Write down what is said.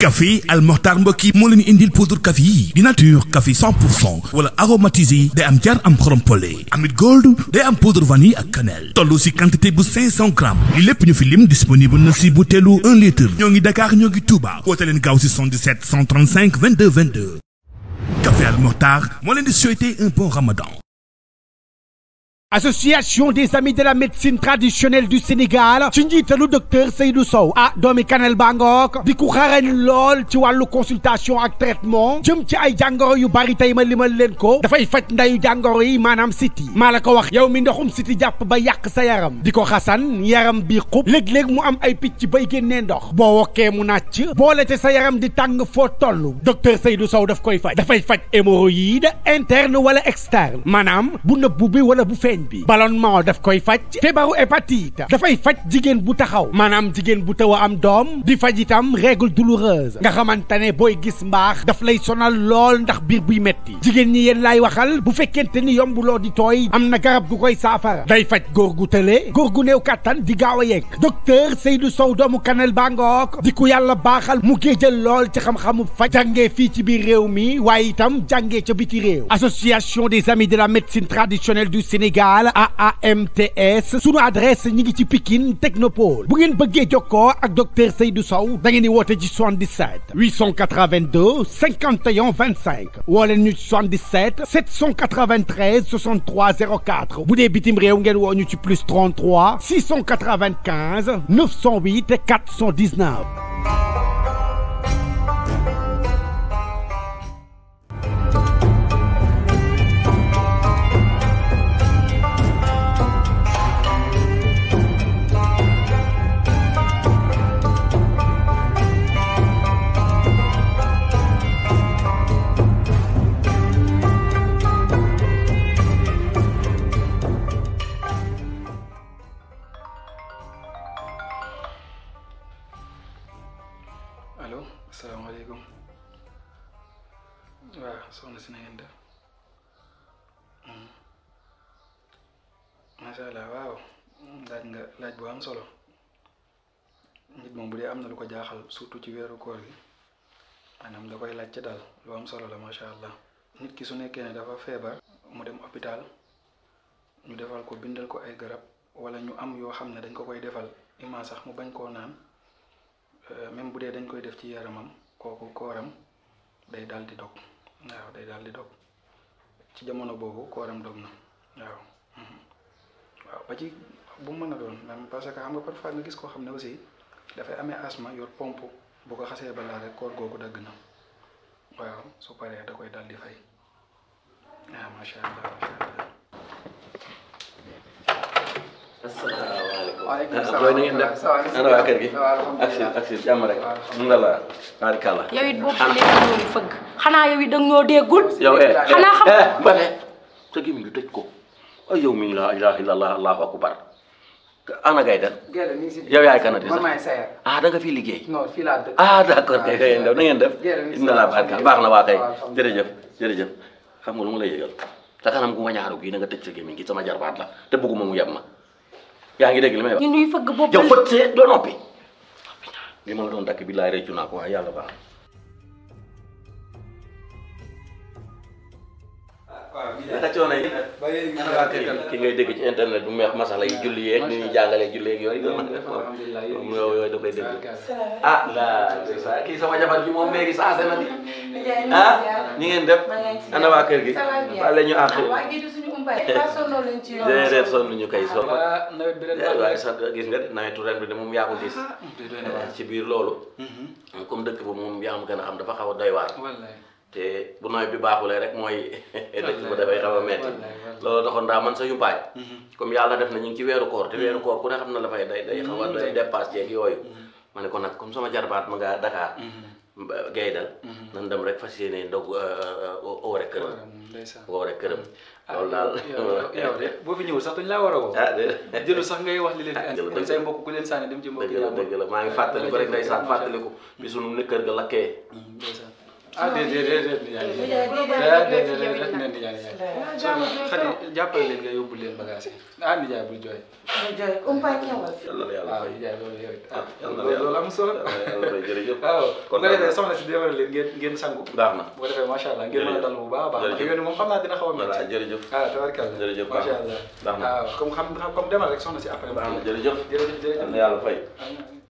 café Al Mokhtar mbokk yi moo leen indil poudre café yi di nature café 100 pour cent wala aromatisé day am jar am xorom pole amit gold day am poudre vanille ak cannelle toll si quantité bu 500 grammes li lépp ñu fi lim disponible na si butéelu 1 litre ñoo ngi Dakar ñoo ngi Touba woote leen gaaw si 77 135 22 22 café Al Mokhtar moo leen di souhaiter un bon ramadan association des amis de la médecine traditionnelle du Sénégal ci njiitalu docteur Seydou Sow ah doomi Kanel Bangook di ku xarañ lool ci wàllu consultation ak traitement jëm ci ay jàngoro yu bari tey ma limal leen ko dafay faj ndayu jàngoro yi maanaam siti maa la ko wax yow mi ndoxum siti jàpp ba yàq sa yaram di ko xasan yaram bi xub léeg-léeg mu am ay picc bay génnee ndox boo wokkee mu nàcc boole te sa yaram di tàng foo toll docteur Seydou Sow daf koy faj dafay faj hémorroïde interne wala externe maanaam bu nëbbu bi wala bu feeñ bi ballonnement daf koy faj feebaru hépatite dafay faj jigéen bu taxaw maanaam jigéen bu taw a am doom di faj itam règle douloureuse nga xamante ne booy gis mbaax daf lay sonal lool ndax biir buy metti jigéen ñi yéen laay waxal bu fekkente ni yombuloo di tooy am na garab gu koy saafara day faj góor gu tële góor gu néew kàttan di gaaw a yegg docteur Seydou Sow doomu Kanel Bangook di ku yàlla baaxal mu géejal lool ci xam-xamu faj jàngee fii ci biir réew mi waaye itam jàngee ca biti réew association des amis de la médecine traditionnelle du Sénégal AAMTS sunu adresse ñi ngi ci Pikine Technopole bu ngeen bëggee jokkoo ak docteur Seydou Sow da ngeen di woote ci 77 882 51 25 woo leen ñu ci 77 793 63 04 bu dee bitim réew ngeen woo ñu ci plus 33 695 908 419. allo asalaamaaleykum waaw soxna si na ngeen def macha allah waaw laaj nga laaj bu am solo nit moom bu dee am na lu ko jaaxal surtout ci weeru koor gi maanaam da koy laajte daal lu am solo la macha allah nit ki su nekkee ne dafa feebar mu dem hôpital ñu defal ko bindal ko ay garab wala ñu am yoo xam ne dañ ko koy defal ima sax mu bañ koo naan même bu dee dañ koy def ci yaramam kooku kooram day daal di dog waaw day daal di dog ci jamono boobu kooram dog na waaw waaw ba ci bu mu mën a doon même parce que xam nga parfois nga gis koo xam ne aussi dafay amee asma yor pompe bu ko xasee balaa rek koor googu dagg na waaw su paree da koy daal di fay waaw macha allah macha allah. asalaamaaleykum. waaleykum ah salaam booy na ngeen def. ça va, ça va. ana waa kër gi. Ça va, alhamdulilah. ak si ak si jàmm rek. waaw, mun nga la barikàlla. yow it boobu ba léegi ñoo ngi fëgg xanaa yow it da nga ñoo déggul yow eh xanaa xam- eh Mbacke sa gémmiñ gi tëj ko ay yow mi la ilaha illallah allahu akbar ana gay den Gerte mi ngi si. yow yaay kanati man sax maay Sayer. ah da nga fi liggéey. non fii laa dëkk. ah d'accord kay kay na ngeen def. Gerte mi ngi si inna la barka baax na waa kay waaw, alhamdulilah. jërëjëf jërëjëf xam nga lu ma lay yëgal sa kanam gu ma ñaaru gii na nga tëj sa gémmiñ gi sama jarbaat la te bëgguma mu yem ma yaa ngi dégg li may wax. ñu nuy fëgg boobu yow fët see doo noppi li ma la doon dakk bi laay réccu naa ko waaye yàlla baax naka coono yi ki ngay dégg ci internet bu meex masala yi julli yeeg ni ñuy jàngalee julli yeeg yooyu alhamdulilah moom yooyu yooyu da koy dégg ah la kii sama jabar ji moom léegi saase na di ah ñi ngeen def ana waa kër gi wala ñu àq déedéet sonn ñu kay sonn waa nawet bi ren baax na waaye sax gis nga de nawetu ren bi de moom yaa ko gis te doy na waar. ci biir loolu comme dëkk ba moom yaa ma gën a xam dafa xaw a doy waar wallaay te bu nawet bi baaxulee rek mooy dëkk ba dafay xaw a metti wallaay, wallaay. loolu taxoon daa man sa yumpaay comme yàlla def na ñu ngi ci weeru koor te weeru koor ku ne xam na dafay day day xaw a day dépasse yeeg yooyu ma ne ko nag comme sama jarbaat ma nga Dakar gaydal nan dem rek fas yéene ndog oore këram ndeysaan oore këram loolu daal yow yow de boo fi ñëwul sax duñ laa war a woo ah de jëlu sax ngay wax li leen fi Ah, andi jëlu dem dëgg say la. mbokk ku leen sànni dem ci mbokk dëgg la dëgg la maa ngi fàttaliku rek ndeysaan fàttaliku bi sunu ne kër ga lakkee ndeysaan ah déedéet déedéet nijaay Nijaay, déedéet déedéet, déedéet yow it déedéet nag. nijaay nijaay Ah, jaamu jooy xadi trop. jàppale leen nga yóbbu leen bagage yi ah nijaay bul jooy jooy umpay ñëwal yàlla na yàlla waaw fay nijaay loolu yow it ah yàlla na loolu yàlla loolu am solo yàlla na yàlla fay jërëjëf waaw bu ko kontaan defee naa. soxna si demal leen ngeen ngeen sangu baax na bu ko defee macha allah ngeen mën a Jërëjëf. dal bu baax a baax Jërëjëf. yoon moom xam naa dina xaw a voilà métti jërëjëf ah tabarkalla Jërëjëf, baax macha na. allah Baax na. waaw comme xam comme demal rek soxna si après baax na jërëjëf jërëjëf jërëjëf yàlla na yàlla fay Amiin.